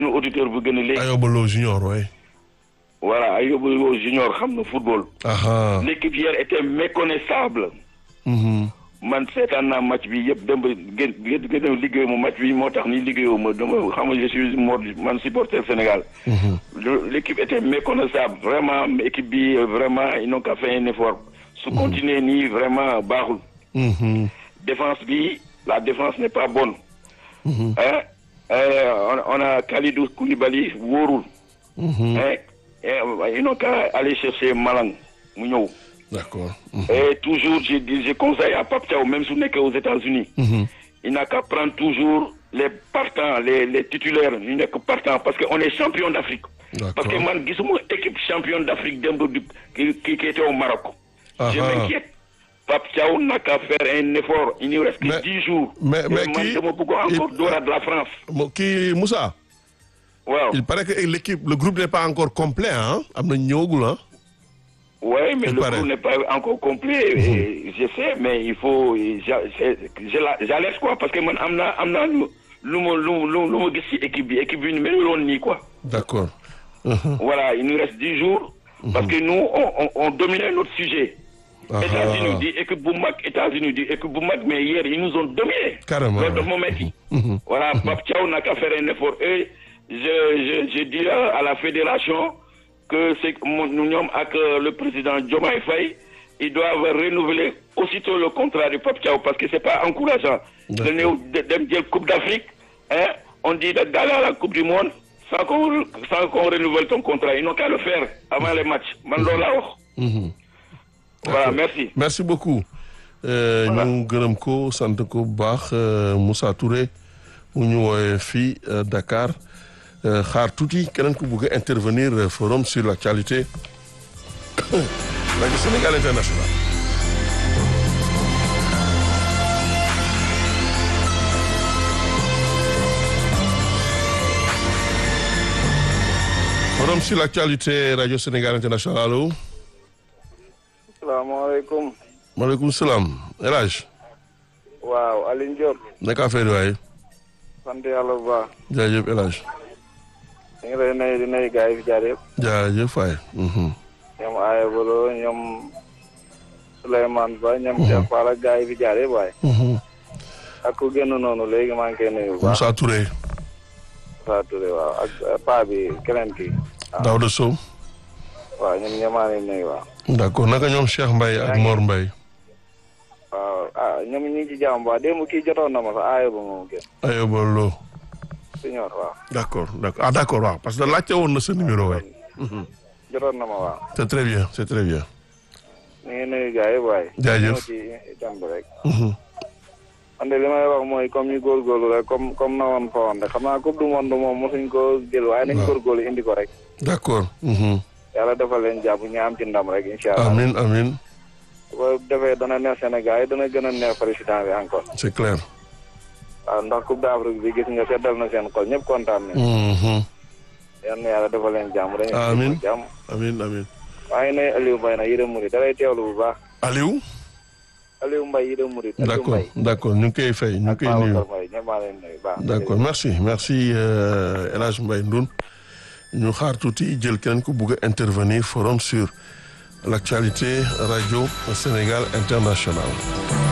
suñu auditeur bu gën a léegi. Ayoba Lo junior ouais. voilà Ayoba Lo junior xam na football. aha l'équipe hier était méconnaissable. mhm man seetaan naa match bi yëpp dem ba gën gën gën a liggéey mu match bi moo tax ni liggéeyoo ma dama xam nga je suis mort man supporter Sénégal. mhm Le- l'équipe était méconnaissable vraiment équipe bi euh, vraiment ils n'ont qu'à faire un effort. su continuer nii vraiment baaxul. mhm défense bi la défense n'est pas bonne. mhm hein Euh, on, on a Khalidou Koulibaly wóorul. mhm hein et, euh, ils n'ont qu'à aller chercher Malang mu ñëw. d'accord mhm et toujours je dis je conseille à Pape Thiaw même su nekkee aux États-Unis mhm il n'a qu'à prendre toujours les partants les les titulaires ñu nekk partants parce que on est champion d'Afrique. parce que d'accord man gisuma équipe championne d'Afrique démb du qui qui qui était au Maroc. je Aha. m'inquiète Pape Thiaw n'a qu'à faire un effort il nous reste que Mais- dix jours. mais- mais Et man qui- dama bëgg encore il- dooraat la France. Mo- kii Moussa waaw il paraît que l'équipe le groupe n'est pas encore complet ah am na ñëwagul ah ouais mais il le paraît. groupe n'est pas encore complet. et je sais mais il faut j'a- c'est- je la j'alerte quoi parce que man am naa am naa lu lu ma lu lu lu ma gis ci équipe bi équipe bi ñu mel woon nii quoi. d'accord Mhm. Voilà, il nous reste 10 jours. Parce que nous, on, on, on dominait notre sujet. Aha. États-Unis dit équipe bu mag, États-Unis dit équipe bu mag, mais hier, ils nous ont dominés. Carrément, Loolu dafa ouais. ma metti. Mhm. Voilà, Pape Thiaw n'a qu'à faire un effort. Et je, je, je dirais à la fédération que c'est que mon- nous sommes avec euh, le président Diomaye Faye, ils doivent renouveler aussitôt le contrat de Pape Thiaw parce que c'est pas encourageant. D'accord. De ñëw de- dem jël Coupe d'Afrique, hein, on dit d'aller à la Coupe du Monde sans qu'on sans qu'on renouvelle ton contrat. Ils n'ont qu'à le faire avant les matchs. Man loolu laa wax. Mhm. Voilà, merci. merci beaucoup Euh, ñu gërëm ko sant ko bu baax euh, Moussa Touré mu ñu woowee fii euh, Dakar Euh, xaar tuuti keneen ku bëgg a intervenir euh, forum sur l'actualité rajo Sénégal International forum sur l'actualité rajo Sénégal International allo salaamaaleykum maaleykum salaam El Hadj waaw Alioune Diop naka affaire yi waaye sant yàlla bu baax jaajëf El Hadj ñu ngi lay nuyu di nuyu gars yi fi jaar yëpp jaajëf waay mhm. ñoom Aya Bolo ñoom Souleymane Ba ñoom Cheikh Fall ak gars yi fi jaar yëpp waaye Mhm. ak ku génn noonu léegi maa ngi koy nuyu bu baax Moussa Touré Moussa Touré waaw ak eh, paa bi keneen kii Daouda Sow waaw ñoom ñoo maa leen nuyu waaw d'accord naka ñoom Cheikh Mbaye ak Mor Mbaye waaw ah ñoom ñu ngi ci jàmm bu baax démb kii jotoon na ma sax Aya ba moom génn Ayoba Lo signor waaw d'accord d'accord ah d'accord waaw parce que laajte woon na sa numéro waay jotoon na ma waaw c'est très bien c'est très bien ñu ngi nuyu gars yëpp waaye Jaajëf. ñëw ci itam bi rek Mhm. man de li may wax mooy comme ñu góorgóorlu rek comme comme na woon fa woon rek xam naa coupe du monde moom mosuñ ko jël waaye nañ Waaw. góorgóorlu indi ko rek d'accord Mhm. yàlla defal leen jàpp ñu am ci ndam rek incha allah amin amin su ko defee dana neex Sénégal yi dana gën a neex président bi encore c'est clair waaw ndax coupe d'Afrique bi gis nga seddal na seen xol ñëpp kontaan nañ Mhm. yal na yàlla defal leen jàmm dañu Amiin. jàmm amin amin maa ngi nuyu Aliou Mbaye nag yërëm murid dalay teewlu bu baax Aliou Aliou Mbaye yërëm murid Aliou d'accord Mbaye d'accord ñu ngi koy fay ñu ngi ak koy nuyu Babacar Mbaye ñëpp maa leen nuyu baax d'accord merci merci euh, El Hadj Mbaye Ndoun ñu xaar tuuti jël keneen ku bugg a intervenir forum sur l'actualité radio Sénégal International